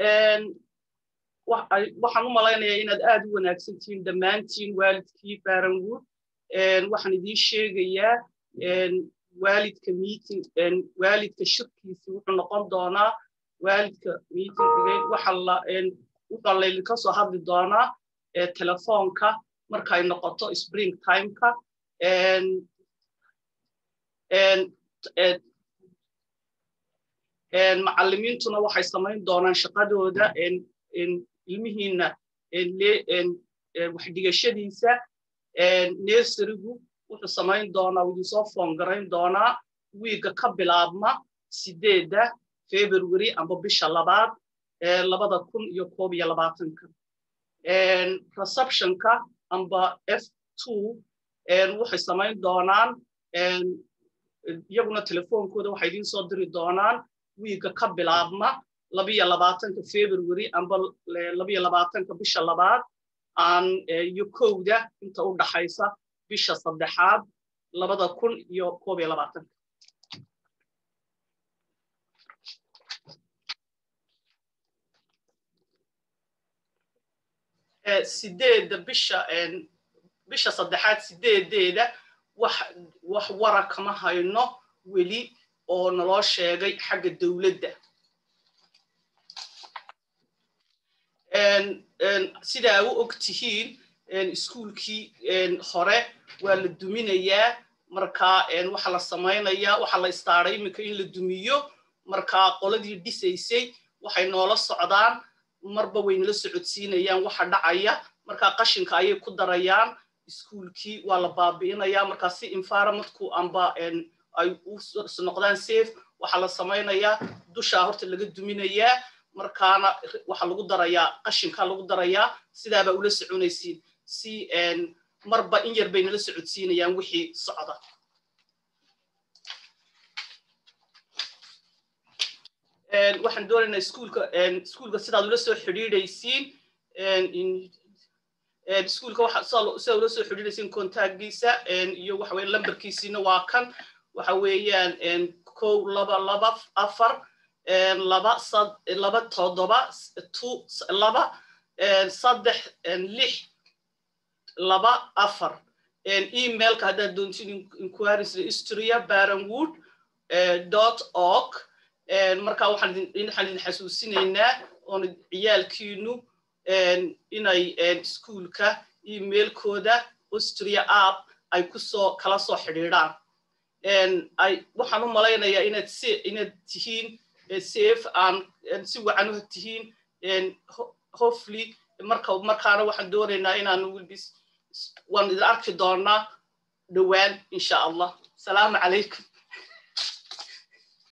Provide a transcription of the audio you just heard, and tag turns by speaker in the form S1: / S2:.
S1: waxaan u malaynayaa inaad aad u wanaagsan tihiin dhammaantiin waalidkii baranwood waxaan idiin sheegayaa waalidka meeting waalidka shirkiisi wuxuu noqon doonaa waalidka meeting waxaa laydinka soo hadli doonaa telefoonka markay noqoto spring timeka macallimiintuna waxay samayn doonaan shaqadooda ilmihiinna waxdhigashadiisa nersarigu wuxuu samayn doonaa idinsoo foongarayn doonaa wiigga ka bilaabma sideedda february amba bisha labaad labada kun iyo koob iyo labaatanka receptionka amba f two waxay samayn doonaan iyaguna telefoonkooda waxay idiin soo diri doonaan wiigga ka bilaabma labiyo labaatanka february amba labiyo labaatanka bisha labaad aan iyo kowda inta u dhaxaysa bisha saddexaad labada kun iyo koob iyo labaatanka sideedda bisha bisha saddexaad sideedeeda wax wax wara kama hayno weli oo naloo sheegay xagga dowladda sidaa u og tihiin iskuulkii hore waa la duminayaa marka waxa la samaynayaa waxa la istaaray iminka in la dumiyo marka qoladii dhisaysay waxay noola socdaan marba waynala socodsiinayaan waxa dhacaya marka qashinka ayay ku darayaan iskuulkii waa la baabi'inayaa marka si environmentku amba ay u noqdaan safe waxaa la samaynayaa dushaa horta laga duminayaa markaana waxa lagu darayaa qashinka lagu darayaa sidaabaa ula soconaysiin si marba in yar bay nala socodsiinayaan wixii socda waxaan doonaynaa iskuulka iskuulka sidaad ula soo xidhiidhaysiin iskuulka waxa sidaad ula soo xidhiidhaysiin contactgiisa iyo waxa weeye lambarkiisiina waa kan waxa weeyaan kow laba laba afar laba laba toddoba two laba saddex lix laba afar emailka haddaad doontiin inquiries history baranwood dot org marka waxaan idin xasuusinaynaa oon ciyaalkiinu inay iskuulka emailkooda austria app ay kusoo kala soo xidhiidhaan waxaan u malaynayaa inaad inaad tihiin safe aan si wacan u tihiin hopefully marka markaana waxaan doonaynaa inaan waan idin arki doonaa dhowaan insha allah salaamu calaykum